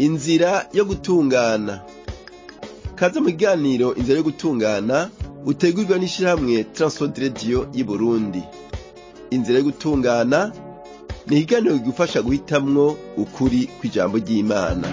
inzira yo gutungana kaze mu kiganiro inzira yo gutungana utegurwa n'ishirahamwe Transworld Radio y'Uburundi inzira yo gutungana ni ikiganiro kigufasha guhitamwo ukuri kw'ijambo ry'Imana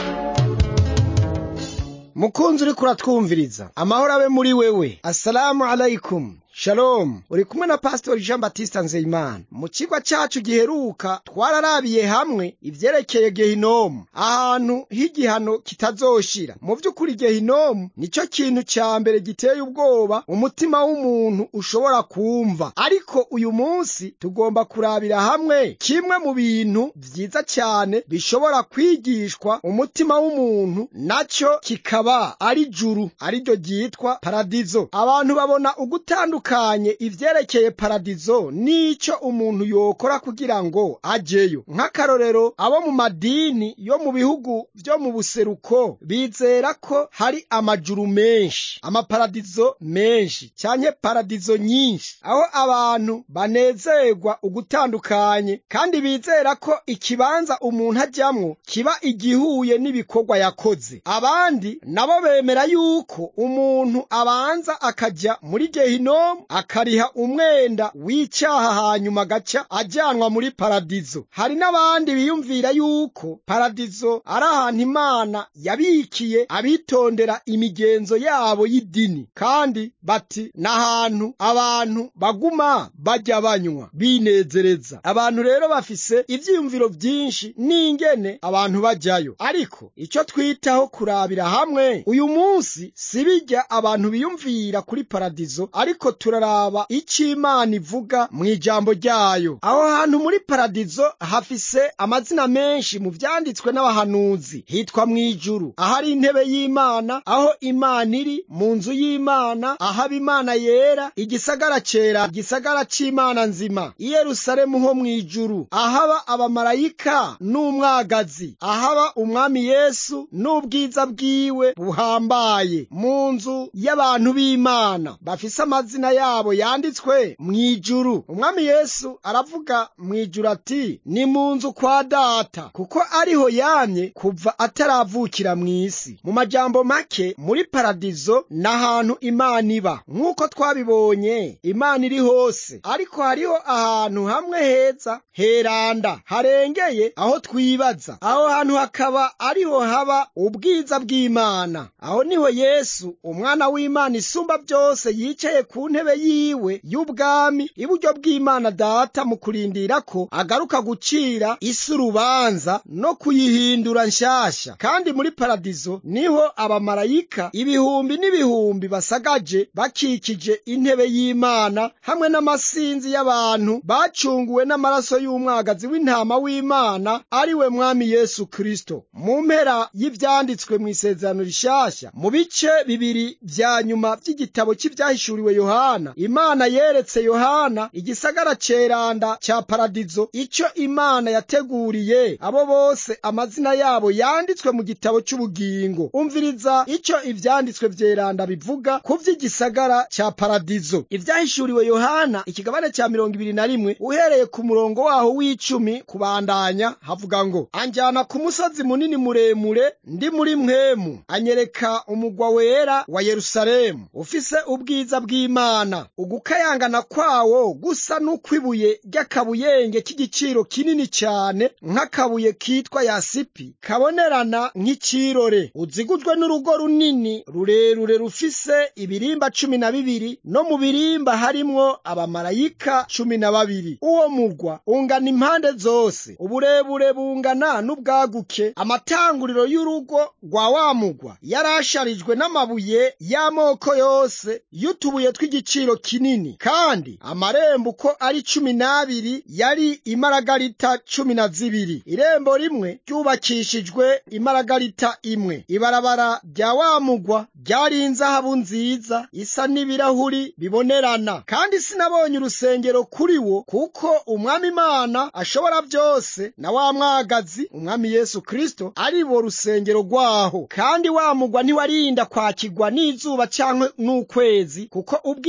mukunzi uriko uratwumviriza amahoro abe muri wewe assalamu alaikum Shalom uri kumwe na Pastor Jean Baptiste Nzeyimana mu cigwa cacu giheruka twararabiye hamwe ivyerekeye Gehinomu ahantu h'igihano kitazoshira mu vy'ukuri Gehinomu nico kintu ca mbere giteye ubwoba umutima w'umuntu ushobora kumva ariko uyu munsi tugomba kurabira hamwe kimwe mu bintu vyiza cyane bishobora kwigishwa umutima w'umuntu naco kikaba ari juru ariryo ryitwa paradizo abantu babona ugutandukana bitandukanye ivyerekeye paradizo nico umuntu yokora kugira ngo ajeyo nk'akarorero abo mu madini yo mu bihugu vyo mu buseruko bizera ko hari amajuru menshi amaparadizo menshi canke paradizo nyinshi aho abantu banezerwa ugutandukanye kandi bizera ko ikibanza umuntu ajamwo kiba igihuye n'ibikorwa yakoze abandi nabo bemera yuko umuntu abanza akaja muri gehinomu akariha umwenda w'icyaha hanyuma agaca ajyanwa muri paradizo hari n'abandi biyumvira yuko paradizo ari ahantu imana yabikiye abitondera imigenzo yabo y'idini kandi bati ni ahantu abantu baguma bajya banywa binezereza abantu rero bafise ivyiyumviro vyinshi n'ingene abantu bajyayo ariko icyo twitaho kurabira hamwe uyu munsi si bijya abantu biyumvira kuri paradizo ariko turaraba icyo imana ivuga mu ijambo ryayo aho hantu muri paradizo hafise amazina menshi mu vyanditswe n'abahanuzi hitwa mu ijuru ahari intebe y'imana aho imana iri mu nzu y'imana ahaba imana yera igisagara cera igisagara c'imana nzima i yerusalemu ho mu ijuru ahaba abamarayika n'umwagazi ahaba umwami yesu n'ubwiza bwiwe buhambaye mu nzu y'abantu b'imana bafise amazina yabo yanditswe mu ijuru umwami yesu aravuga mu ijuru ati ni mu nzu kwa data kuko ariho yamye kuva ataravukira mu isi mu majambo make muri paradizo ni ahantu imana iba nk'uko twabibonye imana iri hose ariko hariho ahantu hamwe heza heranda harengeye aho twibaza aho hantu hakaba ariho haba ubwiza bw'imana aho niho yesu umwana w'imana isumba byose yicaye ku ntebe yiwe y'ubwami iburyo bw'imana data mu kurindira ko agaruka gucira isi urubanza no kuyihindura nshasha kandi muri paradizo niho abamarayika ibihumbi n'ibihumbi basagaje bakikije intebe y'imana hamwe n'amasinzi y'abantu bacunguwe n'amaraso y'umwagazi w'intama w'imana ari we mwami yesu kristo mu mpera y'ivyanditswe mu isezerano rishasha mu bice bibiri vya nyuma vy'igitabo cy'ivyahishuriwe yohana imana yeretse yohana igisagara ceranda ca paradizo ico imana yateguriye abo bose amazina yabo yanditswe mu gitabo c'ubugingo umviriza ico ivyanditswe vyeranda bivuga ku vy'igisagara ca paradizo ivyahishuriwe yohana ikigabane ca mirongo ibiri na rimwe uhereye ku murongo waho w'icumi kubandanya havuga ngo anjyana ku musozi munini muremure ndi muri mwemu anyereka umugwa wera wa yerusalemu ufise ubwiza bw'imana ugukayangana kwawo gusa n'ukwibuye ry'akabuyenge k'igiciro kinini cyane nk'akabuye kitwa yasipi kabonerana nk'ikirore uzigujwe n'urugo runini rurerure rufise ibirimba cumi na bibiri no mu birimba harimwo abamarayika cumi na babiri uwo mugwa ungana impande zose uburebure bungana n'ubwaguke amatanguriro y'urugo rwa wa mugwa yarasharijwe n'amabuye y'amoko yose y'utubuye tw'igiciro kinini kandi amarembo uko ari cumi n'abiri yari imaragarita cumi na zibiri irembo rimwe ryubakishijwe imaragarita imwe ibarabara rya wa mugwa ryari inzahabu nziza isa n'ibirahuri bibonerana kandi sinabonye urusengero kuri wo kuko umwami imana ashobora byose na wa mwagazi umwami yesu kristo ari bo rusengero rwaho kandi wa mugwa ntiwarinda kwakirwa n'izuba canke n'ukwezi kuko ubwiza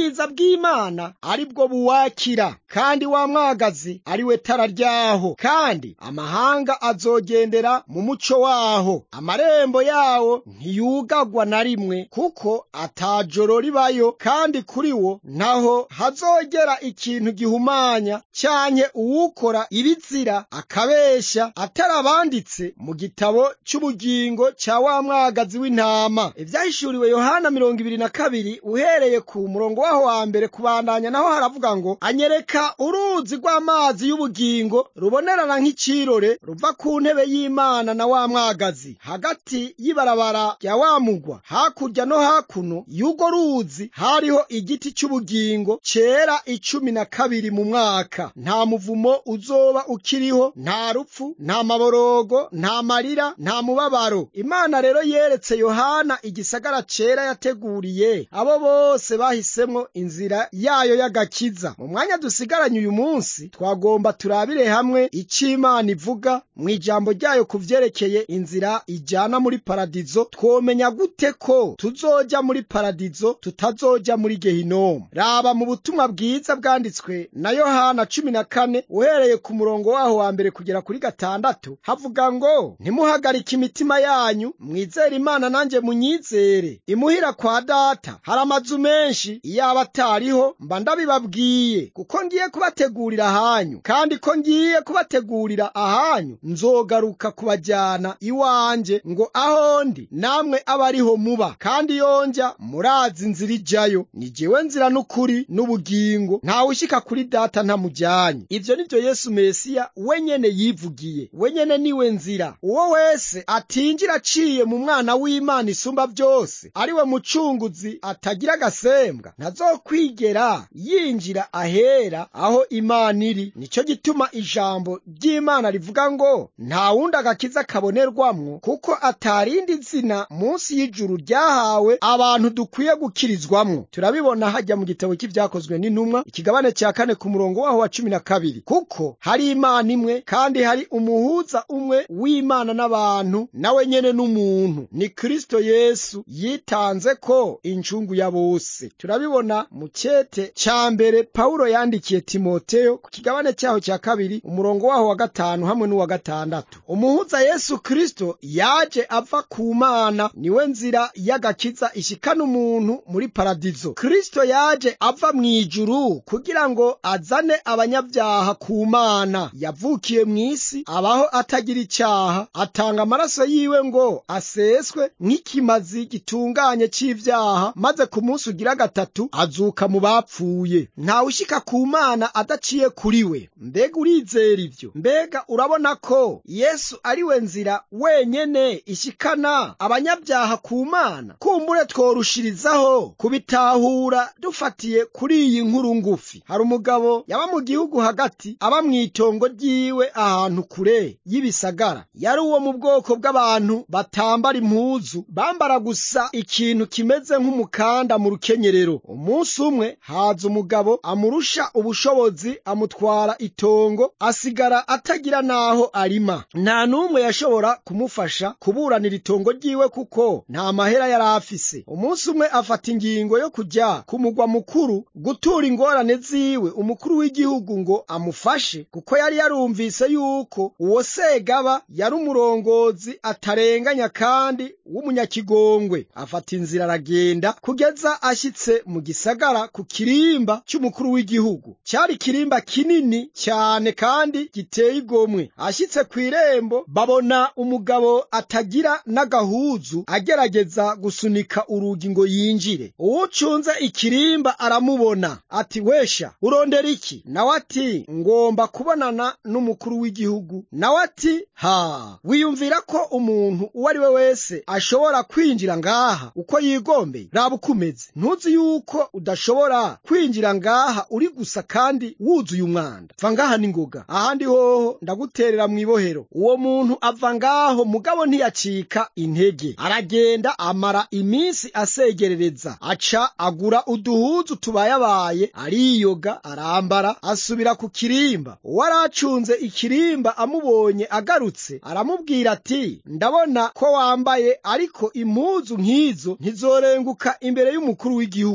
ubwiza bw'imana ari bwo buwakira kandi wa mwagazi ari we tara ryaho kandi amahanga azogendera mu muco waho amarembo yawo ntiyugagwa na rimwe kuko atajoro ribayo kandi kuri wo ntaho hazogera ikintu gihumanya cyanke uwukora ibizira akabesha atarabanditse mu gitabo cy'ubugingo cya wa mwagazi w'intama ibyahishuriwe yohana mirongo ibiri na kabiri uhereye ku murongo waho wa mbere kubandanya naho haravuga ngo anyereka uruzi rw'amazi y'ubugingo rubonerana nk'icirore ruva ku ntebe y'imana na wa mwagazi hagati y'ibarabara rya wa mugwa hakurya no hakuno y'urwo ruzi hariho igiti cy'ubugingo cyera icumi na kabiri mu mwaka nta muvumo uzoba ukiriho nta rupfu nta maborogo nta marira nta mubabaro imana rero yeretse yohana igisagara cera yateguriye abo bose bahisemwo inzira yayo y'agakiza mu mwanya dusigaranye uyu munsi twagomba turabire hamwe icyo imana ivuga mu ijambo ryayo ku vyerekeye inzira ijana muri paradizo twomenya gute ko tuzoja muri paradizo tutazoja muri gehinomu raba mu butumwa bwiza bwanditswe na yohana cumi na kane uhereye ku murongo waho wa mbere kugera kuri gatandatu havuga ngo ntimuhagarike imitima yanyu mwizere imana nanjye munyizere imuhira kwa data hari amazu menshi iyaba atariho mba ndabibabwiye kuko ngiye kubategurira ahanyu kandi ko ngiye kubategurira ahanyu nzogaruka kubajyana iwanjye ngo aho ndi namwe abe ariho muba kandi yonjya murazi inzira ijyayo ni jyewe nzira n'ukuri n'ubugingo ntawe ushyika kuri data ntamujyanye ibyo ni byo yesu mesiya we nyene yivugiye we nyene niwe nzira uwo wese atinjira aciye mu mwana w'imana isumba byose ari we mucunguzi atagira agasembwa ntazokwigera yinjira ahera aho imana iri nicyo gituma ijambo ry'imana rivuga ngo nta wundi agakiza kabonerwamwo kuko atarindi zina munsi y'ijuru ryahawe abantu dukwiye gukirizwamwo turabibona hajya mu gitabo cy'ibyakozwe n'intumwa ikigabane cya kane ku murongo waho wa cumi na kabiri kuko hari imana imwe kandi hari umuhuza umwe w'imana n'abantu nawe nyene n'umuntu ni kristo yesu yitanze ko incungu ya bose turabibona mu cyete cya mbere pawulo yandikiye timoteyo ku kigabane cyaho cya kabiri umurongo waho wa gatanu hamwe n'uwa gatandatu umuhuza yesu kristo yaje ava ku mana niwe nzira y'agakiza ishikana umuntu muri paradizo kristo yaje ava mu ijuru kugira ngo azane abanyabyaha ku mana yavukiye mu isi abaho atagira icyaha atanga amaraso yiwe ngo aseswe nk'ikimazi gitunganye cy'ibyaha maze ku munsi ugira gatatu azuka mu bapfuye ntawe ushyika ku mana adaciye kuri we mbega urizera ibyo mbega urabona ko yesu ari we nzira wenyene ishyikana abanyabyaha ku mana kumbure tworushirizaho kubitahura dufatiye kuri iyi nkuru ngufi hari umugabo yaba mu gihugu hagati aba mu itongo ryiwe ahantu kure y'ibisagara yari uwo mu bwoko bw'abantu batambara impuzu bambara gusa ikintu kimeze nk'umukanda mu rukenyerero umunsi umwe haza umugabo amurusha ubushobozi amutwara itongo asigara atagira n'aho arima nta n'umwe yashobora kumufasha kuburanira itongo ryiwe kuko nta mahera yari afise umunsi umwe afata ingingo yo kujya ku mugwa mukuru gutura ingorane ziwe umukuru w'igihugu ngo amufashe kuko yari yarumvise yuko uwo segaba yari umurongozi atarenganya kandi w'umunyakigongwe afata inzira aragenda kugeza ashyitse mu gisagara ku kirimba cy'umukuru w'igihugu cyari ikirimba kinini cyane kandi giteye igomwe ashyitse ku irembo babona umugabo atagira n'agahuzu agerageza gusunika urugi ngo yinjire uwucunze ikirimba aramubona ati wesha urondera iki nawe ati ngomba kubonana n'umukuru w'igihugu nawe ati ha wiyumvira ko umuntu uwo ari we wese ashobora kwinjira ngaha uko yigombeye raba uko umeze ntuzi yuko udashobora kwinjira ngaha uri gusa kandi wuzuye umwanda va ngaha n'ingoga ahandi hoho ndaguterera mu ibohero uwo muntu ava ngaho mugabo ntiyacika intege aragenda amara iminsi asegerereza aca agura uduhuzu tubayabaye ariyoga arambara asubira ku kirimba uwo aracunze ikirimba amubonye agarutse aramubwira ati ndabona ko wambaye ariko impuzu nk'izo ntizorenguka imbere y'umukuru w'igihugu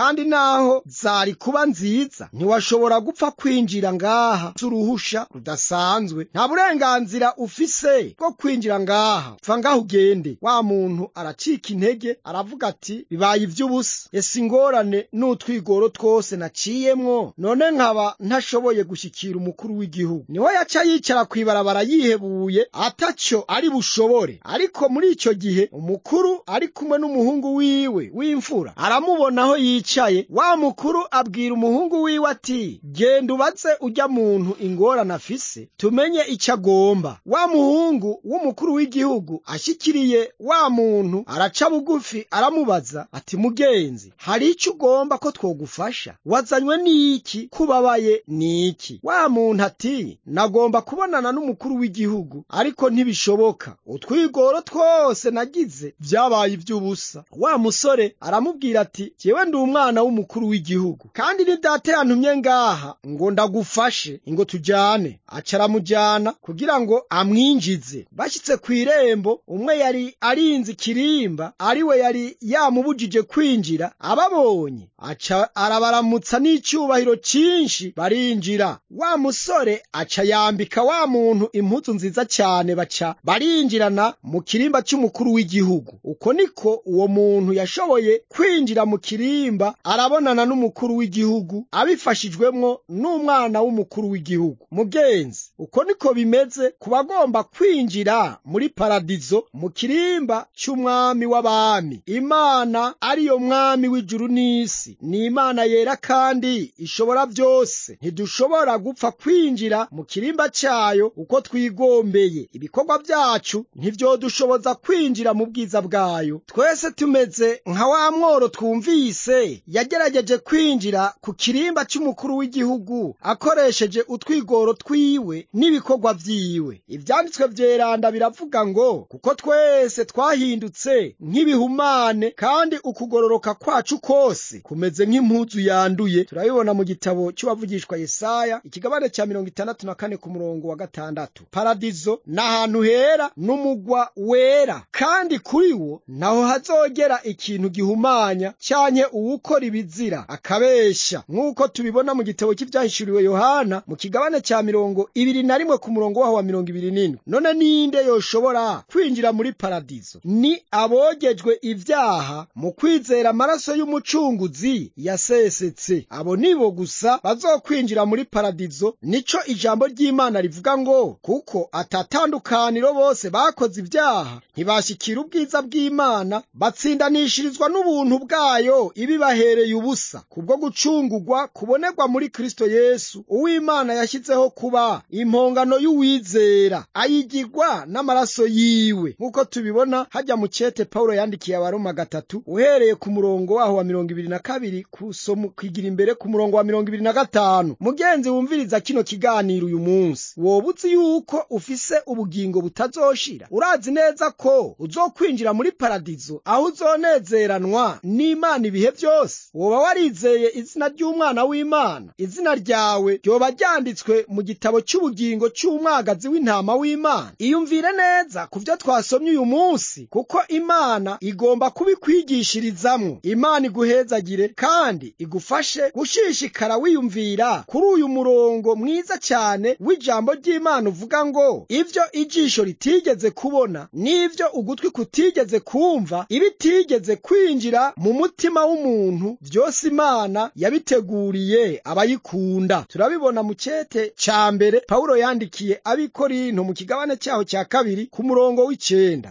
kandi naho zari kuba nziza ntiwashobora gupfa kwinjira ngaha z'uruhusha rudasanzwe nta burenganzira ufise bwo kwinjira ngaha pfa ngaho ugende wa muntu aracika intege aravuga ati bibaye ivy'ubusa ese ingorane n'utwigoro twose naciyemwo none nkaba ntashoboye gushyikira umukuru w'igihugu niho yaca yicara kw'ibarabara yihebuye ataco ari bushobore ariko muri ico gihe umukuru ari kumwe n'umuhungu wiwe w'imfura aramubona aho yicaye wa mukuru abwira umuhungu wiwe ati genda ubaze ujya muntu ingorane afise tumenye ico agomba wa muhungu w'umukuru w'igihugu ashyikiriye wa muntu araca bugufi aramubaza ati mugenzi hari ico ugomba ko twogufasha wazanywe n'iki kubabaye n'iki wa muntu ati nagomba kubonana n'umukuru w'igihugu ariko ntibishoboka utwigoro twose nagize vyabaye ivy'ubusa wa musore aramubwira ati jewe ndi umwana w'umukuru w'igihugu kandi ni data yantumye ngaha ngo ndagufashe ngo tujane aca aramujana kugira ngo amwinjize bashyitse ku irembo umwe yari arinze ikirimba ari we yari yamubujije kwinjira ababonye aca arabaramutsa n'icyubahiro cyinshi barinjira wa musore aca yambika wa muntu impuzu nziza cyane baca barinjirana mu kirimba cy'umukuru w'igihugu uko niko uwo muntu yashoboye kwinjira mu kirimba arabonana n'umukuru w'igihugu abifashijwemwo n'umwana w'umukuru w'igihugu mugenzi uko niko bimeze ku bagomba kwinjira muri paradizo mu kirimba cy'umwami w'abami imana ariyo mwami w'ijuru n'isi ni imana yera kandi ishobora byose ntidushobora gupfa kwinjira mu kirimba cyayo uko twigombeye ibikorwa byacu ntivyodushoboza kwinjira mu bwiza bwayo twese tumeze nka wa mworo twumvise yagerageje kwinjira ku kirimba cy'umukuru w'igihugu akoresheje utwigoro twiwe n'ibikorwa vyiwe ivyanditswe vyeranda biravuga ngo kuko twese twahindutse nk'ibihumane kandi ukugororoka kwacu kose kumeze nk'impuzu yanduye turabibona mu gitabo cy'uwavugishwa yesaya ikigabane cya mirongo itandatu na kane ku murongo wa gatandatu paradizo ni ahantu hera n'umugwa wera kandi kuri wo naho hazogera ikintu gihumanya cyanke uwukora ibizira akabesha nk'uko tubibona mu gitabo cy'ibyahishuriwe yohana mu kigabane cya mirongo ibiri na rimwe ku murongo waho wa mirongo ibiri n'indwi none ninde yoshobora kwinjira muri paradizo ni abogejwe ibyaha mu kwizera amaraso y'umucunguzi yasesetse abo nibo gusa bazokwinjira muri paradizo nico ijambo ry'imana rivuga ngo kuko atatandukaniro bose bakoze ibyaha ntibashyikira ubwiza bw'imana batsindanishirizwa n'ubuntu bwayo ibibahereye ubusa kubwo gucungurwa kubonerwa muri kristo yesu uw'imana yashyizeho kuba impongano y'uwizera ayigirwa n'amaraso yiwe nk'uko tubibona hajya mu cete pawulo yandikiye abaroma gatatu uhereye ku murongo waho wa mirongo ibiri na kabiri kusomu kwigira imbere ku murongo wa mirongo ibiri na gatanu mugenzi wumviriza kino kiganiro uyu munsi woba uzi yuko ufise ubugingo butazoshira urazi neza ko uzokwinjira muri paradizo aho uzonezeranwa n'imana ibihe byose woba warizeye izina ry'umwana w'imana izina ryawe ryoba ryanditswe mu gitabo cy'ubugingo cy'umwagazi w'intama w'imana iyumvire neza ku byo twasomye uyu munsi kuko imana igomba kubikwigishirizamwo imana iguhezagire kandi igufashe gushishikara wiyumvira kuri uyu murongo mwiza cyane w'ijambo ry'imana uvuga ngo ibyo ijisho ritigeze kubona n'ibyo ugutwi kutigeze kumva ibitigeze kwinjira mu mutima w'umuntu byose imana yabiteguriye abayikunda turabibona mu cyete cya mbere pawulo yandikiye abikorinto mu kigabane cyaho cya kabiri ku murongo w'icenda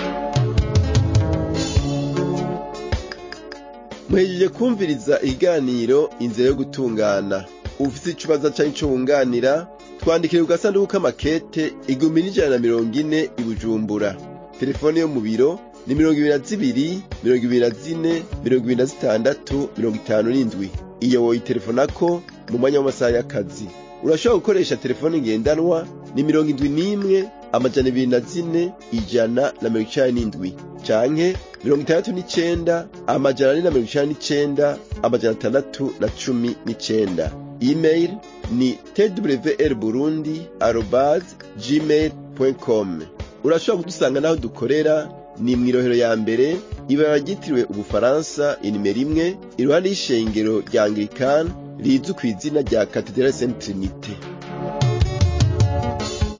muhejeje kumviriza ikiganiro inzira yo gutungana ufite ikibazo cyangwa icyo wunganira twandikire ku gasanduku k'amakete igihumbi n'ijana na mirongo ine i bujumbura telefone yo mu biro ni mirongo ibiri na zibiri mirongo ibiri na zine mirongo ibiri na zitandatu mirongo itanu n'indwi iyo woyitelefonako mu mwanya w'amasaha y'akazi urashobora gukoresha telefone ngendanwa ni mirongo indwi n'imwe amajana ibiri na zine ijana na mirongo icenda n'indwi canke mirongo itandatu n'icenda amajana ane na mirongo icenda n'icenda amajana atandatu na cumi n'icenda email ni twr burundi arobas gmail com urashobora kudusanga n'aho dukorera ni mw'irohero ya mbere ibara ryitiriwe ubufaransa inimero imwe iruhande y'ishengero rya anglikani rizwi ku izina rya katedrale saint trinite